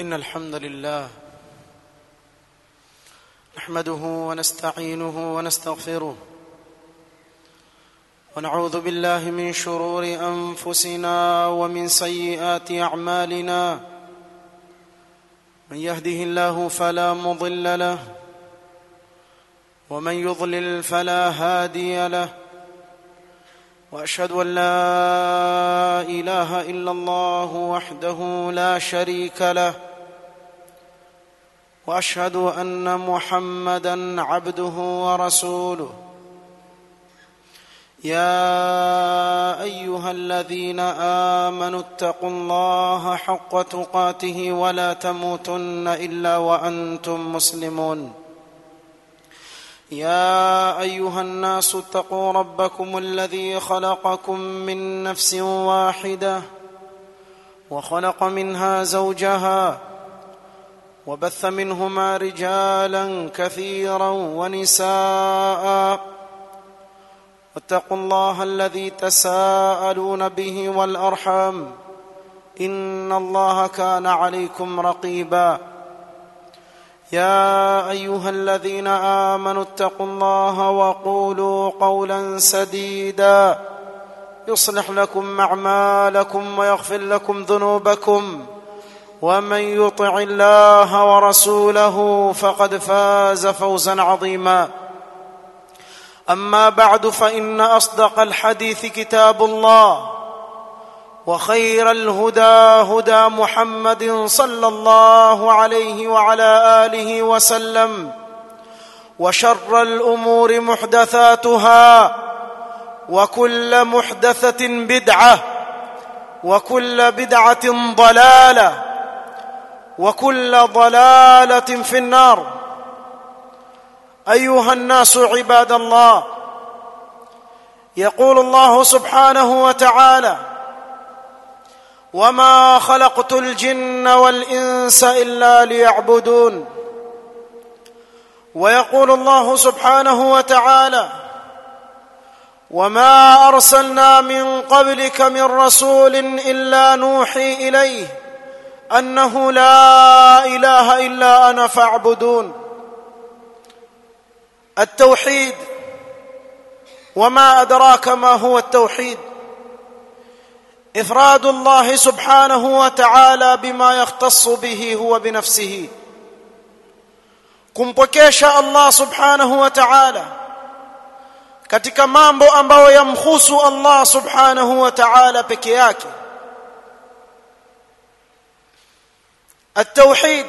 إن الحمد لله نحمده ونستعينه ونستغفره ونعوذ بالله من شرور أنفسنا ومن سيئات أعمالنا من يهده الله فلا مضل له ومن يضلل فلا هادي له واشهد ان لا اله الا الله وحده لا شريك له واشهد ان محمدا عبده ورسوله يا ايها الذين امنوا اتقوا الله حق تقاته ولا تموتن الا وانتم مسلمون يا ايها الناس اتقوا ربكم الذي خلقكم من نفس واحده وخلق منها زوجها وبث منهما رجالا كثيرا ونساء واتقوا الله الذي تساءلون به والارحام ان الله كان عليكم رقيبا يا ايها الذين امنوا اتقوا الله وقولوا قولا سديدا يصلح لكم اعمالكم ويغفر لكم ذنوبكم ومن يطع الله ورسوله فقد فاز فوزا عظيما اما بعد فان اصدق الحديث كتاب الله وخير الهدى هدى محمد صلى الله عليه وعلى اله وسلم وشر الامور محدثاتها وكل محدثه بدعه وكل بدعه ضلاله وكل ضلاله في النار ايها الناس عباد الله يقول الله سبحانه وتعالى وما خلقت الجن والانس الا ليعبدون ويقول الله سبحانه وتعالى وما ارسلنا من قبلك من رسول الا نوحي اليه انه لا اله الا انا فاعبدون التوحيد وما ادراك ما هو التوحيد افراد الله سبحانه وتعالى بما يختص به هو بنفسه kumpokesha Allah subhanahu wa ta'ala katika mambo ambayo yamhusu Allah subhanahu wa ta'ala peke yake التوحيد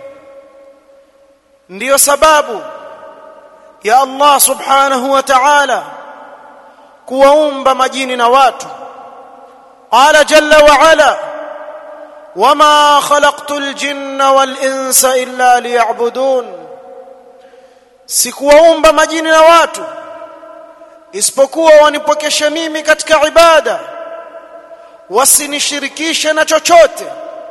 ndiyo sababu ya Allah subhanahu wa ta'ala kuwaumba majini na watu قال جل وعلا وما خلقت الجن والانس الا ليعبدون sikuwaumba majini na watu isipokuwa wanipokeshe mimi katika ibada wasinishirikishe na chochote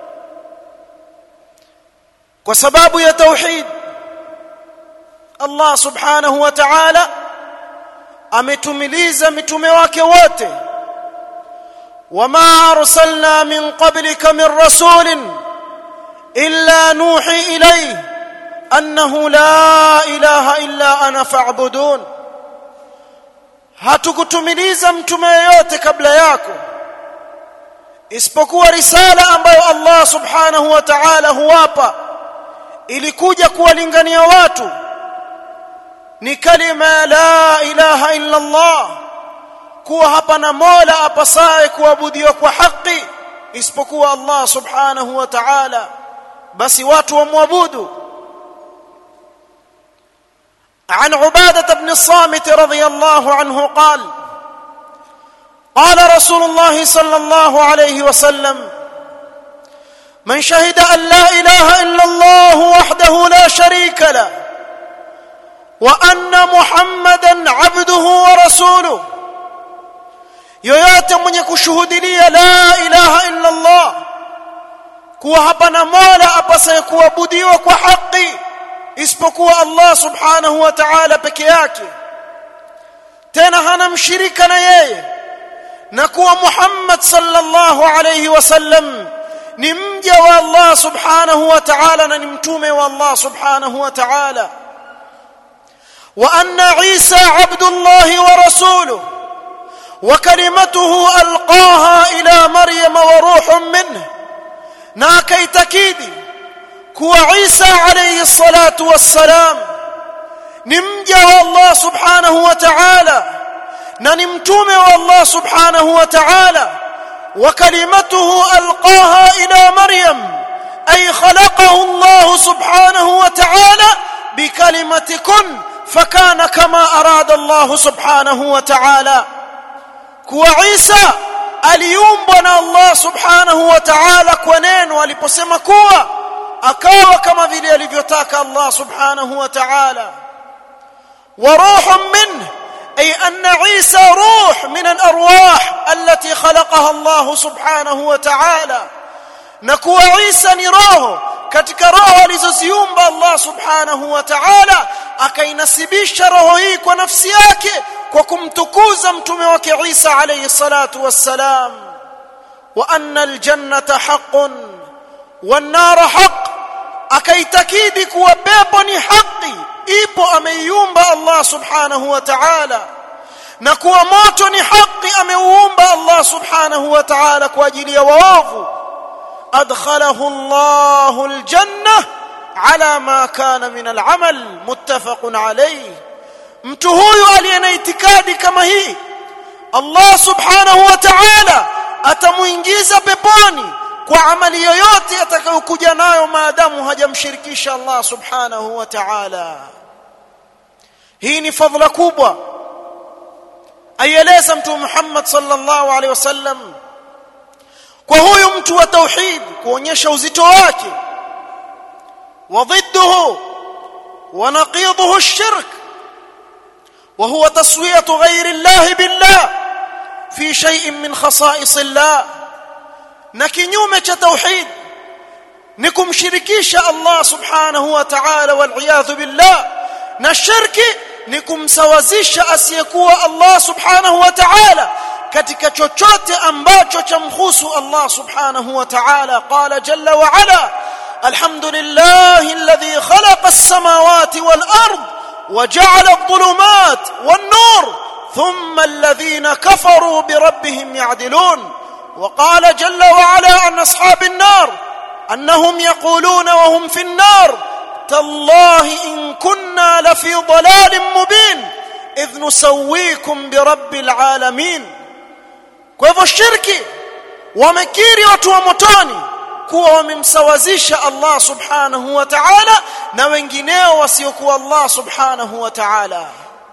kwa sababu ya tauhid Allah subhanahu wa ta'ala ametumiliza mitume wake wote وما ارسلنا من قبلك من رسول الا نوحي اليه انه لا اله الا انا فاعبدون hatukutumiliza mtume yeyote kabla yako isipokuwa risala ambayo Allah subhanahu wa ta'ala huwapa ilikuja kuwalingania watu ni kalima la ilaha illa Allah kuwa hapana mola apasaye kuabudiwa kwa haki isipokuwa Allah subhanahu wa ta'ala basi watu wamwabudu عن عبادة بن الصامت رضي الله عنه قال قال رسول الله صلى الله عليه وسلم من شهد أن لا إله إلا الله وحده لا شريك له وأن محمدا عبده ورسوله yoyote mwenye kushuhudilia la ilaha illa Allah kuwa hapana mola apasaye kuabudiwa kwa haki isipokuwa Allah subhanahu wa ta'ala peke yake tena hana mshirika na yeye na kuwa Muhammad sallallahu alayhi wasallam ni mja wa Allah subhanahu wa ta'ala na ni mtume wa Allah subhanahu wa ta'ala wa anna Isa abdullah wa rasuluhu وكلمته القاها الى مريم وروح منه na akaitakidi kuwa Isa alayhi salatu wassalam ni mja wa Allah subhanahu wa ta'ala na ni mtume wa Allah subhanahu wa ta'ala wa kalimatuhu alqaha ila maryam ay khalaqahu Allah subhanahu wa ta'ala bikalimati kun fakana kama arada Allah subhanahu wa ta'ala kuwa Isa aliumbwa na Allah subhanahu wa ta'ala kwa neno aliposema kuwa akawa kama vile alivyotaka Allah subhanahu wa ta'ala wa ruhun minhu أي أن عيسى روح من الأرواح التي خلقها الله سبحانه وتعالى نكو عيسى نروه katika roho alizoziumba Allah subhanahu wa ta'ala akainasibisha roho hii kwa nafsi yake kwa kumtukuza mtume wake Isa alayhi salatu wassalam wa anna aljannata haqqun wan nar haqq akaitakidi kuwa pepo ni haki ipo ameiumba Allah subhanahu wa ta'ala na kuwa moto ni haki ameuumba Allah subhanahu wa ta'ala kwa ajili ya waovu adkhalahu Allahu aljanna ala ma kana min al'amal muttafaqun alayhi mtu huyu aliye na itikadi kama hii Allah subhanahu wa ta'ala atamuingiza peponi kwa amali yoyote atakayokuja nayo maadamu hajamshirikisha Allah subhanahu wa ta'ala hii ni fadhila kubwa aieleza mtume Muhammad sallallahu alaihi wasallam kwa huyu mtu wa tauhid kuonyesha uzito wake وضده ونقيضه الشرك وهو تسويه غير الله بالله في شيء من خصائص الله na kinyume cha tauhid ni kumshirikisha Allah subhanahu wa ta'ala wal iyadhu billah na shirki ni kumsawazisha asiyekuwa Allah subhanahu wa ta'ala katika chochote ambacho chamhusu Allah subhanahu wa ta'ala qala jalla wa ala alhamdulillahi alladhi khalaqa as-samawati wal ard وجعل الظلمات والنور ثم الذين كفروا بربهم يعدلون وقال جل وعلا عن اصحاب النار انهم يقولون وهم في النار تالله ان كنا لفي ضلال مبين اذ نسويكم برب العالمين kwa hivyo shirki wamekiri watu wa motoni kuwa wamemsawazisha Allah subhanahu wa ta'ala na wengineo wasiokuwa Allah subhanahu wa ta'ala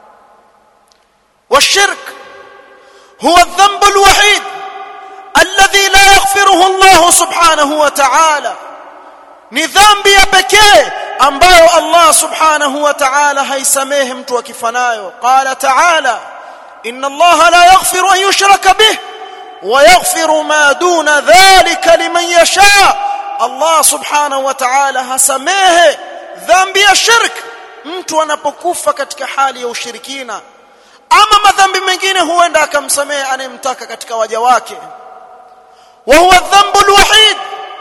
والشرك هو الذنب الوحيد الذي لا يغفره الله سبحانه وتعالى ni dhambi ya pekee ambayo Allah subhanahu wa ta'ala haisamehe mtu akifanayo qala ta'ala inna Allah la yaghfiru an yushraka bih wa yaghfiru ma duna dhalika liman yasha Allah subhanahu wa ta'ala hasamehe dhambi ya shirk mtu anapokufa katika hali ya ushirikina ama madhambi mengine huenda akamsamehe anayemtaka katika waja wake وهو الذنب الوحيد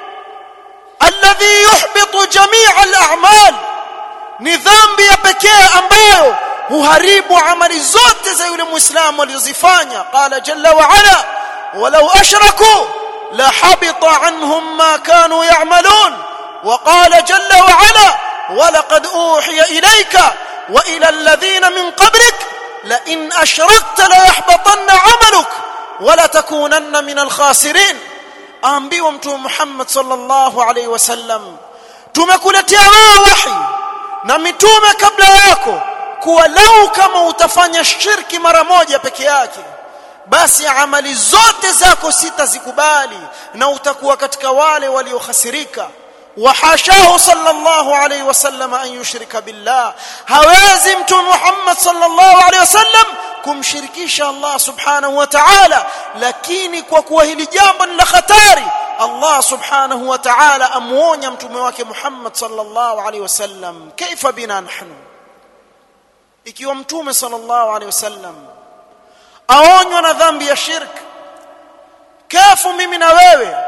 الذي يحبط جميع الاعمال ni dhambi ya pekee ambayo huharibu amali zote za yule muislamu alizozifanya qala jalla wa ala walau ashraku la habita anhum ma kanu ya'malun wa qala jalla wa ala ولقد اوحي اليك والى الذين من قبلك لئن اشركت ليحبطن عملك ولا تكونن من الخاسرين aambiwa mtume Muhammad sallallahu alaihi wasallam tumekuletea wewe wahi na mitume kabla yako kuwa lau kama utafanya shirki mara moja peke yake basi amali zote zako sitazikubali na utakuwa katika wale waliokhasirika وحاشاه صلى الله عليه وسلم أن يشرك بالله هوازي متوم محمد صلى الله عليه وسلم kumshirikisha Allah subhanahu wa ta'ala lakini kwa kuwa hili jambo ni la hatari Allah subhanahu wa ta'ala amuonya mtume wake Muhammad sallallahu alaihi wasallam kaifa bina nahnu ikiwa mtume sallallahu alaihi wasallam aonywa na dhambi ya shirk kafu mimi na wewe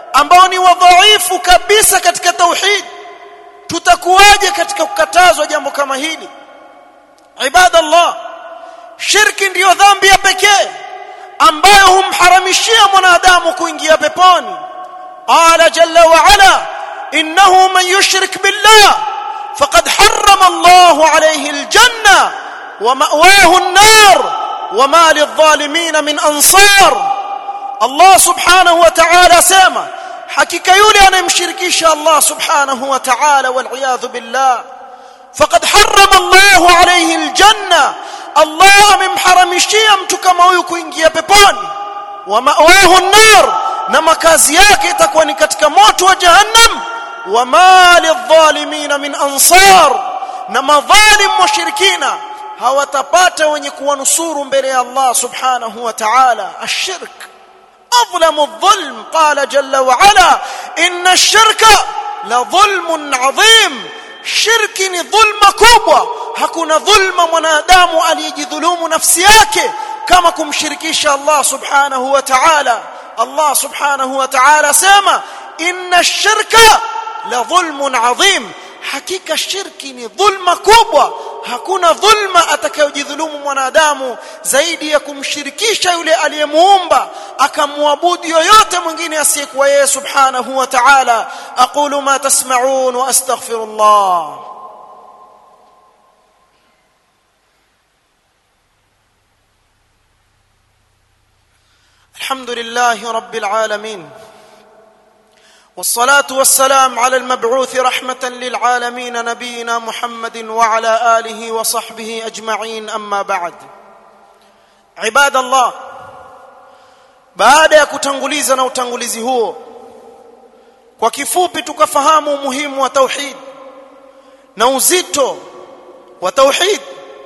ambao ni wadhaifu kabisa katika tauhid tutakuwaje katika kukatazwa jambo kama hili ibadallah shirki ndiyo dhambi ya pekee ambayo humharamishia mwanadamu kuingia peponi qala jalla wa ala innahu man yushrik billah faqad harrama Allahu alayhi aljanna wa ma'wahu an-nar wa ma lidh-dhalimin min ansar Allah subhanahu wa ta'ala sema hakika yule anayemshirikisha Allah subhanahu wa ta'ala wal iyadhu billah faqad harrama Allahu alayhi aljanna Allah amemharamishia mtu kama huyu kuingia peponi wa ma'wahu an-nar na makazi yake itakuwa ni katika moto wa jahannam wa ma lidh-dhalimin min ansar na madhalim mushrikina hawatapata wenye kuwanusuru mbele ya Allah subhanahu wa ta'ala ashirk أظلم الظلم قال جل وعلا إن الشرك لظلم عظيم shirki ni dhulma kubwa hakuna dhulma mwanadamu aliyejidhulumu nafsi yake kama kumshirikisha Allah subhanahu wa ta'ala Allah subhanahu wa ta'ala sema inna ash-shirka la dhulmun adhim hakika shirki ni dhulma kubwa hakuna dhulma atakayojidhulumu mwanadamu zaidi ya kumshirikisha yule aliyemuumba akamwabudu yoyote mwingine asiyekuwa yeye subhanahu wa ta'ala aqulu ma tasma'un wa astaghfirullah الحمد لله رب العالمين والصلاه والسلام على المبعوث رحمه للعالمين نبينا محمد وعلى اله وصحبه اجمعين اما بعد عباد الله baada ya kutanguliza na utangulizi huo kwa kifupi tukafahamu umuhimu wa tauhid na uzito wa tauhid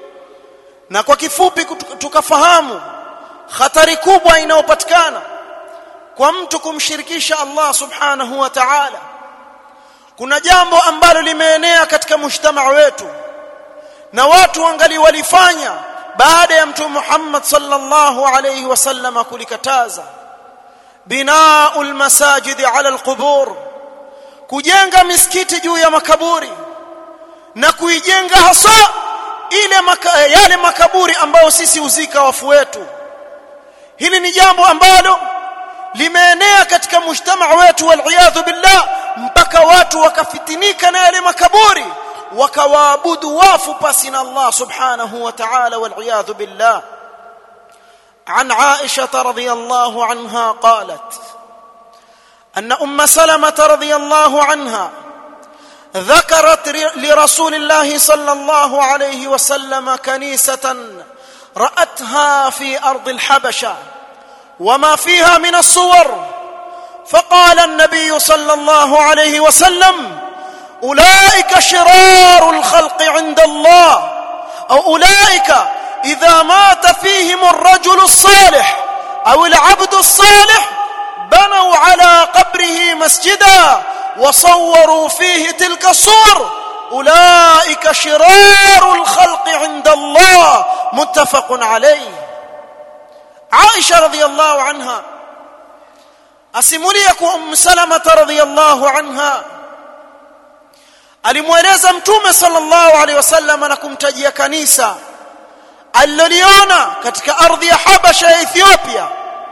na kwa kifupi tukafahamu hatari kubwa inayopatikana kwa mtu kumshirikisha Allah subhanahu wa ta'ala kuna jambo ambalo limeenea katika mujtamaa wetu na watu wangali walifanya baada ya mtume Muhammad sallallahu alayhi wasallam kulikataza binaul masajid ala alqubur kujenga misikiti juu ya makaburi na kuijenga hasa ile maka, yale makaburi ambayo sisi uzika wafu wetu hili ni jambo ambalo limeenea katika mujtamaa wetu waliyadhu billah mpaka watu wakafitinika na yale makaburi wakawaabudu wafu pasi na Allah subhanahu wa ta'ala waliyadhu billah عن عائشة رضي الله عنها قالت أن أم سلمة رضي الله عنها ذكرت لرسول الله صلى الله عليه وسلم كنيسة رأتها في أرض الحبشة وما فيها من الصور فقال النبي صلى الله عليه وسلم اولئك شرار الخلق عند الله او اولئك اذا مات فيهم الرجل الصالح او العبد الصالح بنوا على قبره مسجدا وصوروا فيه تلك الصور اولئك شرار الخلق عند الله متفق عليه Aisha radhiyallahu anha asimulia kwa Umm Salama radhiyallahu anha alimweleza mtume sallallahu alaihi wasallam na kumtajia kanisa aliloliona katika ardhi ya Habasha ya Ethiopia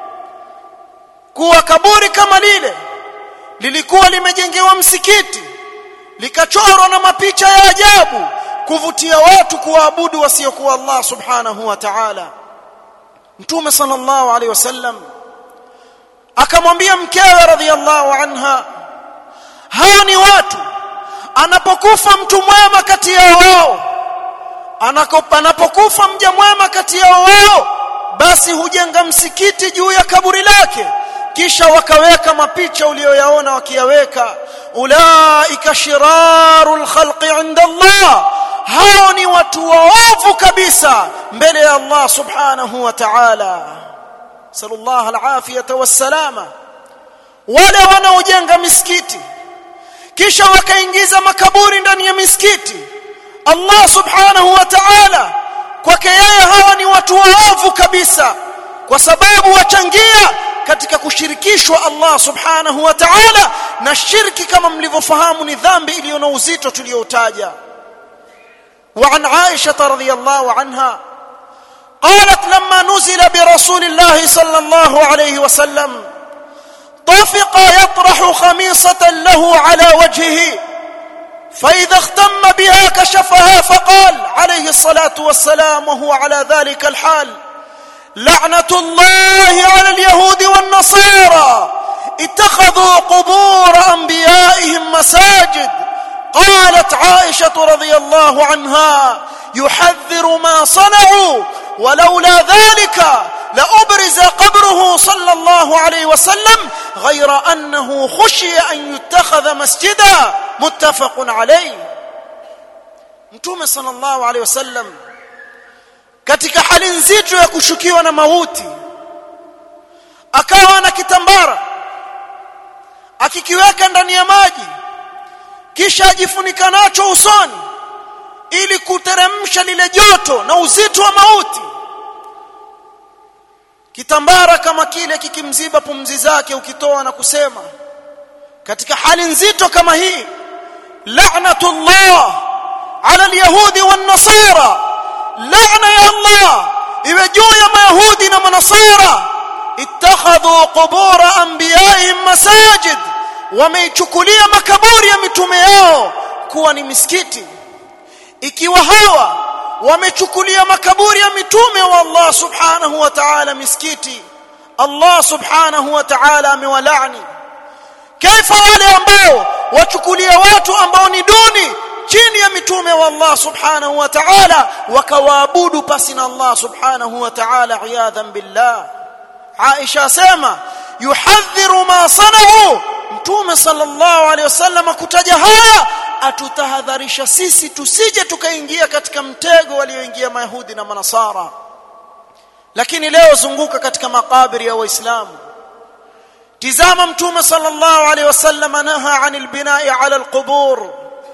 kuwa kaburi kama lile lilikuwa limejengewa msikiti likachorwa na mapicha ya ajabu kuvutia watu kuwaabudu wasiokuwa Allah subhanahu wa ta'ala mtume sallallahu alaihi wasallam akamwambia mkewe radhiallahu anha hao ni watu anapokufa mtu mwema kati yao wao anapokufa mja mwema kati yao wao basi hujenga msikiti juu ya kaburi lake kisha wakaweka mapicha uliyoyaona wakiyaweka ulaika shirarul khalqi inda Allah hao ni watu waovu kabisa mbele ya Allah subhanahu wa ta'ala sallallahu alafiyata wassalama wale wanaojenga misikiti kisha wakaingiza makaburi ndani ya misikiti Allah subhanahu wa ta'ala kwake yeye hawa ni watu waovu kabisa kwa sababu wachangia katika kushirikishwa Allah subhanahu wa ta'ala na shirki kama mlivyofahamu ni dhambi iliyo na uzito tulioutaja وعن عائشة رضي الله عنها قالت لما نزل برسول الله صلى الله عليه وسلم طفق يطرح خميصة له على وجهه فإذا اختم بها كشفها فقال عليه الصلاة والسلام وهو على ذلك الحال لعنة الله على اليهود والنصارى اتخذوا قبور أنبيائهم مساجد قالت عائشة رضي الله عنها يحذر ما صنعوا ولولا ذلك لأبرز قبره صلى الله عليه وسلم غير أنه خشي أن يتخذ مسجدا متفق عليه mtume sallallahu alaihi wasallam katika hali nzito ya kushukiwa na mauti akawa na kitambara akikiweka ndani ya maji kisha ajifunika nacho usoni ili kuteremsha lile joto na uzito wa mauti kitambara kama kile kikimziba pumzi zake ukitoa na kusema katika hali nzito kama hii la'natullah ala alyahudi wan nasara la'na ya allah iwe juu ya mayahudi na manasara ittakhadhu qubur anbiya'ihim masajid wameichukulia makaburi ya mitume yao kuwa ni misikiti ikiwa hawa wamechukulia makaburi ya mitume wa Allah subhanahu wa ta'ala misikiti Allah subhanahu wa ta'ala amewalaani kaifa wale ambao wachukulia watu ambao ni duni chini ya mitume wa Allah subhanahu wa ta'ala wakawaabudu pasi na Allah subhanahu wa ta'ala iyadhan billah Aisha sema yuhadhiru ma sanau mtume sallallahu alaihi wasallam kutaja haya atutahadharisha sisi tusije tukaingia katika mtego walioingia mayahudi na manasara lakini leo zunguka katika makaburi ya waislamu tizama mtume sallallahu alaihi wasallam naha anil binai ala alqubur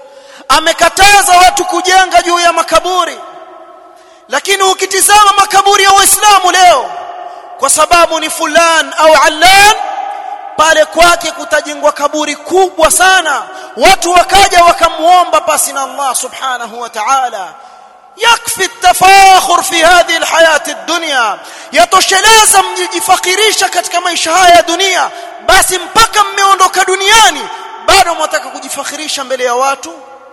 amekataza watu kujenga juu ya makaburi lakini ukitizama makaburi ya waislamu leo kwa sababu ni fulan au allan pale kwake kutajengwa kaburi kubwa sana watu wakaja wakamuomba pasi na Allah subhanahu wa ta'ala yakfi التفاخر في هذه الحياه الدنيا yatosheleza mjifakirisha katika maisha haya ya dunia basi mpaka mmeondoka duniani bado mwataka kujifakhirisha mbele ya watu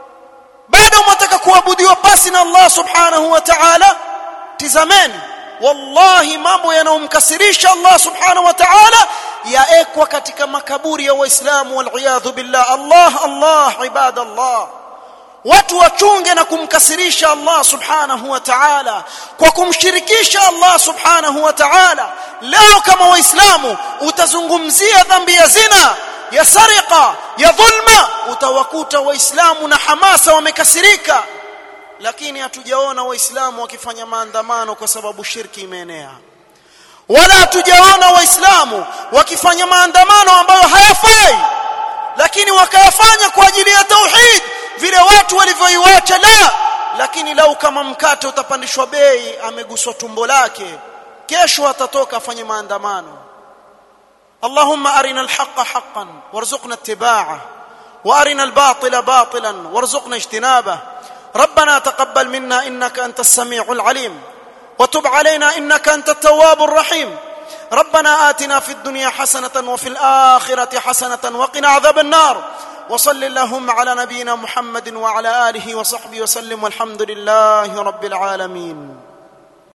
bado mwataka kuabudiwa pasi na Allah subhanahu wa ta'ala tizameni wallahi mambo yanayomkasirisha Allah subhanahu wa ta'ala yaekwa katika makaburi ya waislamu waliyadhu billah Allah Allah ibadallah watu wachunge na kumkasirisha Allah subhanahu wa ta'ala kwa kumshirikisha Allah subhanahu wa ta'ala leo kama waislamu utazungumzia dhambi ya zina ya sarika ya dhulma utawakuta waislamu na hamasa wamekasirika lakini hatujaona waislamu wakifanya maandamano kwa sababu shirki imeenea wala hatujaona waislamu wakifanya maandamano ambayo hayafai lakini wakayafanya kwa ajili ya tauhid vile watu walivyoiwacha la lakini lau kama mkate utapandishwa bei ameguswa tumbo lake kesho atatoka afanye maandamano اللهم أرنا الحق حقا وارزقنا اتباعه وأرنا الباطل باطلا وارزقنا اجتنابه ربنا تقبل منا إنك أنت السميع العليم وتب علينا إنك أنت التواب الرحيم ربنا آتنا في الدنيا حسنة وفي الآخرة حسنة وقنا عذاب النار وصل اللهم على نبينا محمد وعلى آله وصحبه وسلم والحمد لله رب العالمين